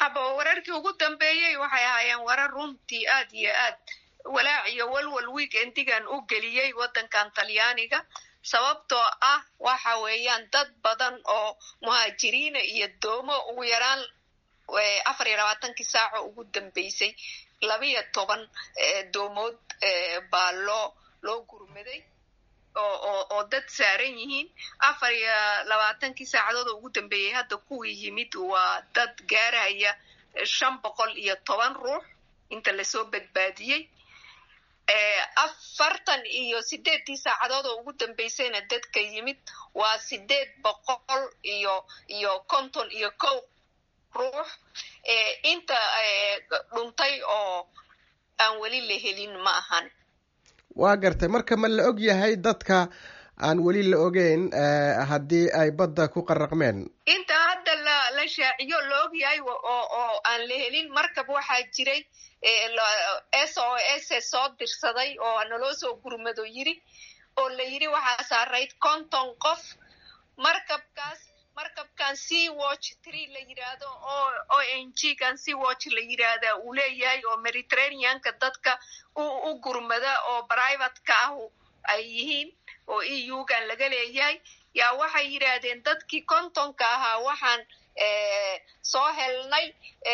aba wararkii ugu dambeeyey waxay ahaayeen warar runtii aad iyo aad walaac iyo walwal weekendigan u geliyey waddankan talyaaniga sababtoo ah waxa weeyaan dad badan oo muhaajiriina iyo doomo ugu yaraan afar iyo labaatankii saaco ugu dambeysay labiyo toban doomood baa loo loo gurmaday oo oo dad saaran yihiin afar iyo labaatankii saacadood oo ugu dambeeyey hadda kuwii yimid waa dad gaaraya shan boqol iyo toban ruux inta lasoo badbaadiyey afartan iyo sideeddii saacadood oo ugu dambeysayna dadka yimid waa sideed boqol iyo iyo konton iyo kow ruux inta dhuntay oo aan weli la helin ma ahan waa gartay marka ma la og yahay dadka aan weli la ogeyn haddii ay badda ku qaraqmeen inta hadda la la shaaciyo la og yahay oo oo aan la helin markab waxaa jiray s o s soo dirsaday oo naloo soo gurmado yiri oo la yiri waxaa saarayd konton qof markabkaas markabkan sea watch tree la yidhaahdo oo o n g kan sea watch la yidhaahda uu leeyahay oo mediterraneanka dadka u gurmada oo privateka ah ay yihiin oo e u gan laga leeyahay yaa waxay yidhaahdeen dadkii kontonka ahaa waxaan soo helnay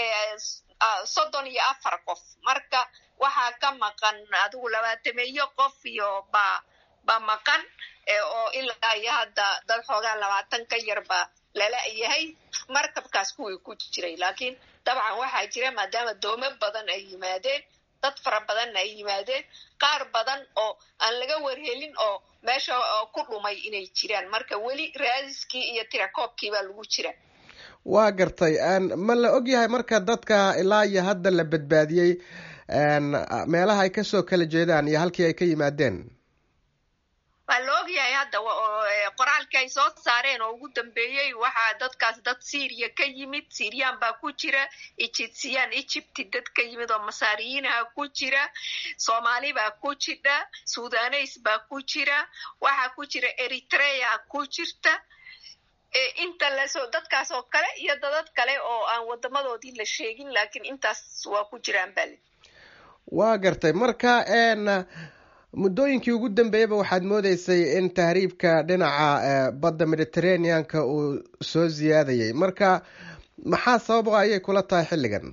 soddon iyo afar qof marka waxaa ka maqan adigu labaatameeyo qof iyo ba ba maqan oo ilaa iyo hadda dad xoogaa labaatan ka yar ba lala yahay markabkaas kuwii ku jiray laakiin dabcan waxaa jira maadaama doomo badan ay yimaadeen dad fara badanna ay yimaadeen qaar badan oo aan laga warhelin oo meesha ku dhumay inay jiraan marka weli raadiskii iyo tirakoobkii baa lagu jira waa gartay ma la og yahay marka dadka ilaa iyo hadda la badbaadiyey meelaha ay kasoo kala jeedaan iyo halkii ay ka yimaadeen waa la og yahay hadda qoraalkii ay soo saareen oo ugu dambeeyey waxaa dadkaas dad syria ka yimid syrian baa ku jira egyptian egypti dad ka yimid oo masaariyiinaha ku jira soomaali baa ku jira sudanes baa ku jira waxaa ku jira eritrea ku jirta inta lasoo dadkaas oo kale iyo dadad kale oo aan wadamadoodii la sheegin laakiin intaas waa ku jiraan bale waa gartay marka muddooyinkii ugu dambeeyaba waxaad moodeysay in tahriibka dhinaca badda mediterraneanka uu soo ziyaadayay marka maxaa sababa ayay kula tahay xilligan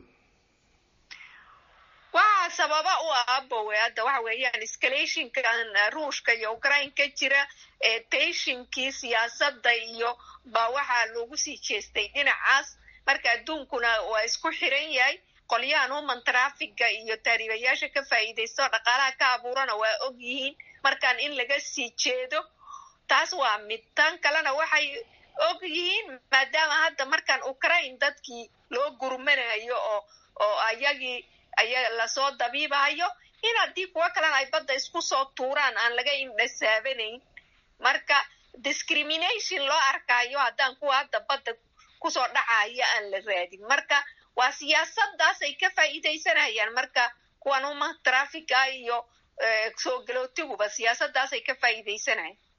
waxaa sababa u ah abowe hadda waxa weeyaan escalationkan ruushka iyo ukraine ka jira teshinkii siyaasadda iyo ba waxaa loogu sii jeestay dhinacaas marka adduunkuna waa isku xiran yahay qolyahan human trafiga iyo taariibayaasha ka faa'iidaysto dhaqaalaha ka abuurana waa og yihiin markaan in laga sii jeedo taas waa mid tan kalena waxay og yihiin maadaama hadda markaan ukraine dadkii loo gurmanayo oo oo ayagii aya lasoo dabiibahayo in haddii kuwo kalena ay badda isku soo tuuraan aan laga indhasaabanayn marka discrimination loo arkaayo haddaan kuwa hadda badda kusoo dhacaya aan la raadin marka waa siyaasadaas ay ka faa'iidaysanayaan marka kuwan human trafica iyo soo galootiguba siyaasadaas ay ka faa'iidaysanayaan